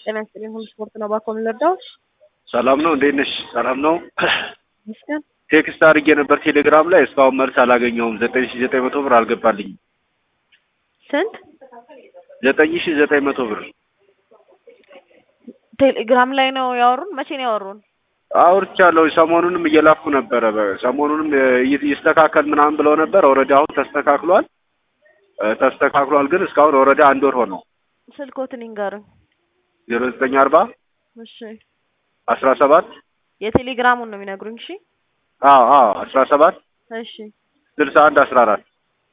ጤና ይስጥልኝ። ሁሉ ስፖርት ነው። ባኮ የምንረዳው ሰላም ነው። እንዴት ነሽ? ሰላም ነው። ይመስገን። ቴክስት አድርጌ ነበር ቴሌግራም ላይ እስካሁን መልስ አላገኘሁም። ዘጠኝ ሺ ዘጠኝ መቶ ብር አልገባልኝም። ስንት ዘጠኝ ሺ ዘጠኝ መቶ ብር ቴሌግራም ላይ ነው ያወሩን? መቼ ነው ያወሩን? አውርቻለሁ። ሰሞኑንም እየላኩ ነበረ። በ- ሰሞኑንም ይ- ይስተካከል ምናምን ብለው ነበር። ኦልሬዲ አሁን ተስተካክሏል እ፣ ተስተካክሏል ግን እስካሁን ኦልሬዲ አንድ ወር ሆነው ስልኮትን ይንገሩኝ። ዜሮ ዘጠኝ አርባ እሺ፣ አስራ ሰባት የቴሌግራሙን ነው የሚነግሩኝ። እሺ፣ አዎ አዎ አስራ ሰባት እሺ፣ ስልሳ አንድ አስራ አራት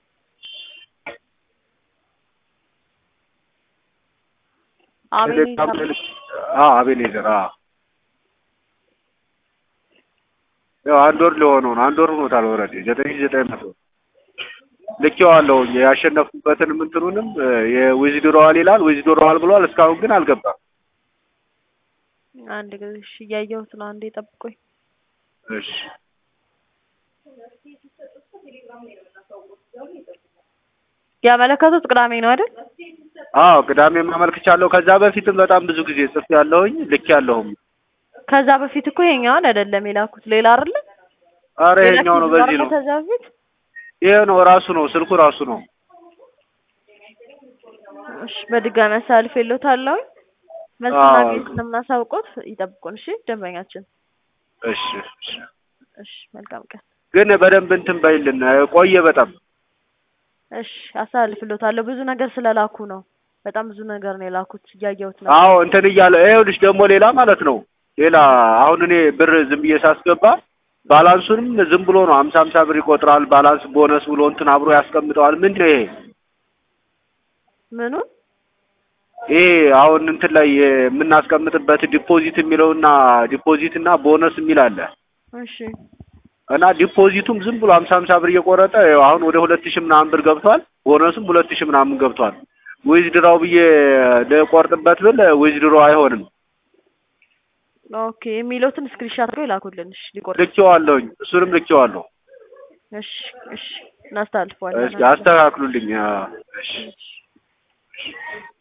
ቴሌግራም ላይ አቤኔዘር ልክ- አዎ አቤኔዘር አዎ ያው አንድ ወር ሊሆነው ነው። አንድ ወር ሆኖታል። ኦልሬዲ ዘጠኝ ሺህ ዘጠኝ መቶ ልኬዋለሁኝ ያሸነፍኩበትን ምንትኑንም የዊዝድሮዋል ይላል ዊዝድሮዋል ብሏል። እስካሁን ግን አልገባም። አንድ ጊዜ እሺ፣ እያየሁት ነው። አንዴ ጠብቆኝ። እሺ ያመለከቱት ቅዳሜ ነው አይደል? አዎ ቅዳሜ ማመልክቻለሁ። ከዛ በፊትም በጣም ብዙ ጊዜ ጽፌ ያለሁኝ ልክ ያለሁም። ከዛ በፊት እኮ ይሄኛውን አይደለም የላኩት፣ ሌላ አይደለ? አረ ሌላ ይሄኛው ነው፣ ኬዝ በዚህ ነው ነው። ከዛ በፊት ይሄ ነው ራሱ ነው፣ ስልኩ ራሱ ነው። እሺ፣ በድጋሚ አሳልፍ የለታለሁ። መልስ አዎ። ማግኘት ስለምናሳውቆት ይጠብቁን። እሺ፣ ደንበኛችን። እሺ እሺ። እሺ፣ መልካም ቀን። ግን በደንብ እንትን በይልን፣ ቆየ በጣም እሺ፣ አሳልፍሎታለሁ። ብዙ ነገር ስለላኩ ነው። በጣም ብዙ ነገር ነው የላኩት። እያየሁት ነው። አዎ እንትን እያለ ይኸውልሽ ደግሞ ሌላ ማለት ነው ሌላ አሁን እኔ ብር ዝም ብዬ ሳስገባ ባላንሱንም ዝም ብሎ ነው ሀምሳ ሀምሳ ብር ይቆጥራል። ባላንስ ቦነስ ብሎ እንትን አብሮ ያስቀምጠዋል። ምንድን ነው ይሄ? ምኑን ይሄ አሁን እንትን ላይ የምናስቀምጥበት ዲፖዚት የሚለውና ዲፖዚት እና ቦነስ የሚል አለ እሺ እና ዲፖዚቱም ዝም ብሎ ሀምሳ ሀምሳ ብር እየቆረጠ ይኸው አሁን ወደ ሁለት ሺህ ምናምን ብር ገብቷል። ቦነሱም ሁለት ሺህ ምናምን ገብቷል። ዊዝድራው ብዬ ልቆርጥበት ብል ዊዝድሮ አይሆንም። ኦኬ የሚሉትን ስክሪንሻት አድርገው ይላኩልን። እሺ ሊቆርጥ ልኬዋለሁኝ፣ እሱንም ልኬዋለሁ። እሺ እሺ እናስተላልፈዋለን። እስኪ አስተካክሉልኝ። አዎ፣ እሺ እሺ